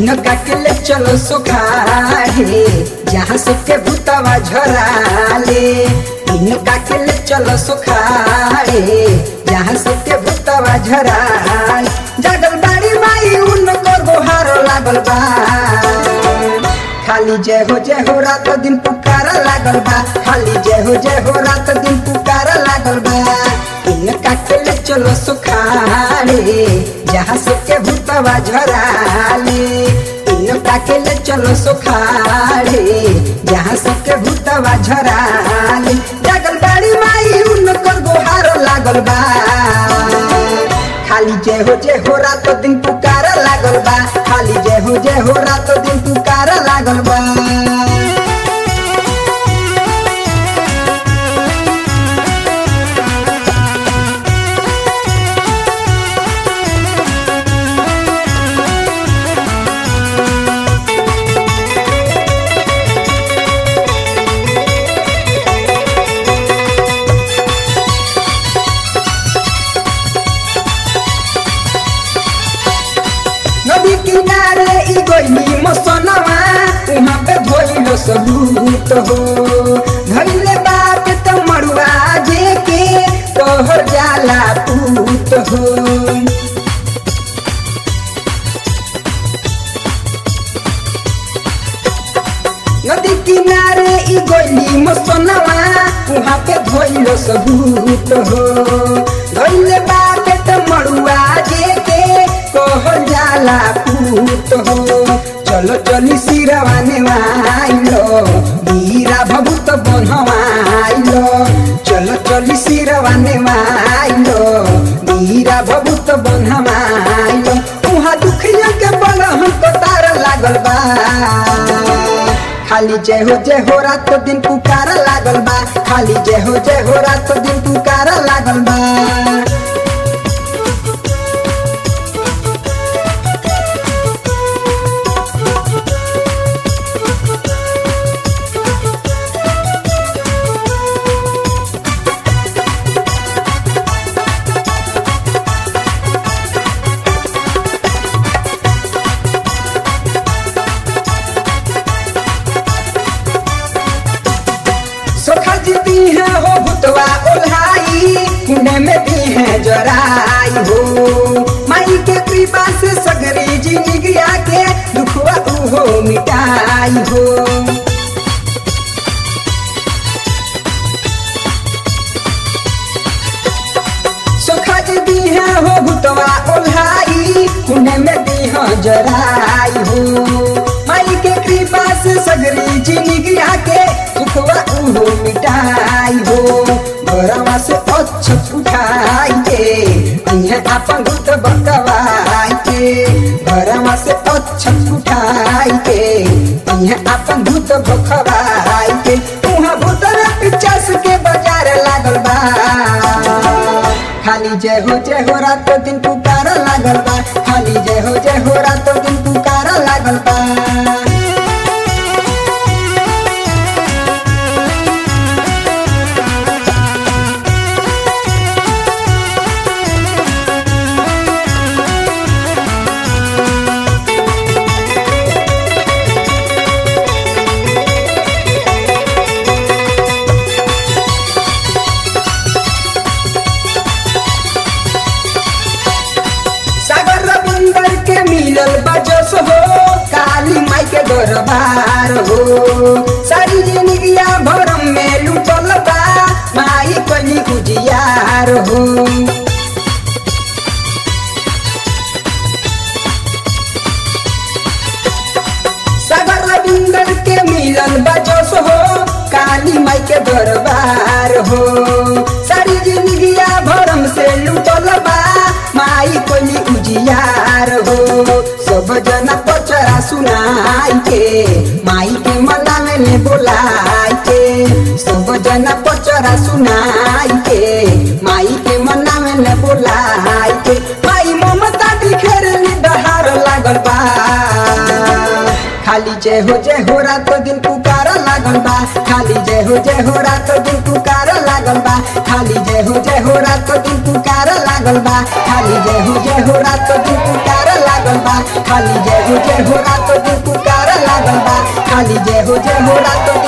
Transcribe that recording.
इनका के ले चलो सुखाड़े जहाँ से के भूतवा झराले इनका के ले चलो सुखाड़े जहाँ से के भूतवा झराले जगल बाड़ी माई उनको गोहार लागल बा खाली जय हो जय हो रात दिन पुकारा लागल बा खाली जय हो जय हो रात दिन पुकारा लागल बा इनका के ले चलो सुखाड़े जहाँ से के भूतवा झराले इनका के ले चलो सुखाड़े जहाँ से के भूतवा झराले जगल बाड़ी माई उनकर गोहार लागल बा खाली जय हो जय हो रात दिन पुकारा लागल बा खाली जय हो जय हो रात दिन पुकारा लागल बा नदी किनारे ई गइली मसनवा उहाँ पे धोइलो सबूत हो धइले बाप त मरुआ जे के तोहर जाला पूत हो नदी किनारे ई गइली मसनवा उहाँ पे धोइलो सबूत हो धइले बाप त मरुआ जे के कहल जाला पूत हो चलो चली सिरवाने आइलो बीरा भभूत बनवाइलो चलो चली सिरवाने आइलो बीरा भभूत बनवाइलो उहाँ दुखिया के बल हमको तार लागल बा खाली जय हो जय हो रात दिन पुकारा लागल बा खाली जय हो जय हो रात दिन पुकारा लागल बा सोखा जीती है हो भुतवा ओल्हाई कुने में भी है जराई हो माई के कृपा से सगरी जिंदगिया के दुखवा उहो मिटाई हो सोखा जीती है हो भुतवा ओल्हाई कुने में भी है जराई हो माई के कृपा से सगरी जिंदगिया के दुखवा उहो मिटाई हो घरवा से अच्छ उठाई के अइहे आपन भूत बकवाई के घरवा से अच्छ उठाई के अइहे आपन भूत बकवाई के उहाँ भूतर पिचास के बाजार लागल बा खाली जय हो जय हो रात दिन पुकारा लागल बा खाली जय हो जय हो रात दिन पुकारा लागल बा सागर रविंदर के मिलल बजस हो काली माई के दरबार हो सारी जिंदगिया भरम में लुटल बा माई कली गुजियार हो सागर रविंदर के मिलल बजस हो काली माई के दरबार हो सारी जिंदगिया भरम से लुटल बा माई कोली उजियार हो सब जना पचरा सुनाई के माई के मनावे में बोलाई के सब जना पचरा सुनाई के माई के मनावे में बोलाई के माई ममता दिखेरली डहार लागल बा खाली जय हो जय हो रात दिन पुकारा लागल बा खाली जय हो जय हो रात दिन पुकारा लागल बा खाली जय हो जय हो रात दिन पुकारा लागल बा खाली जय हो जय हो रात दिन पुकारा लागल बा खाली जय हो जय हो रात जय हो रातो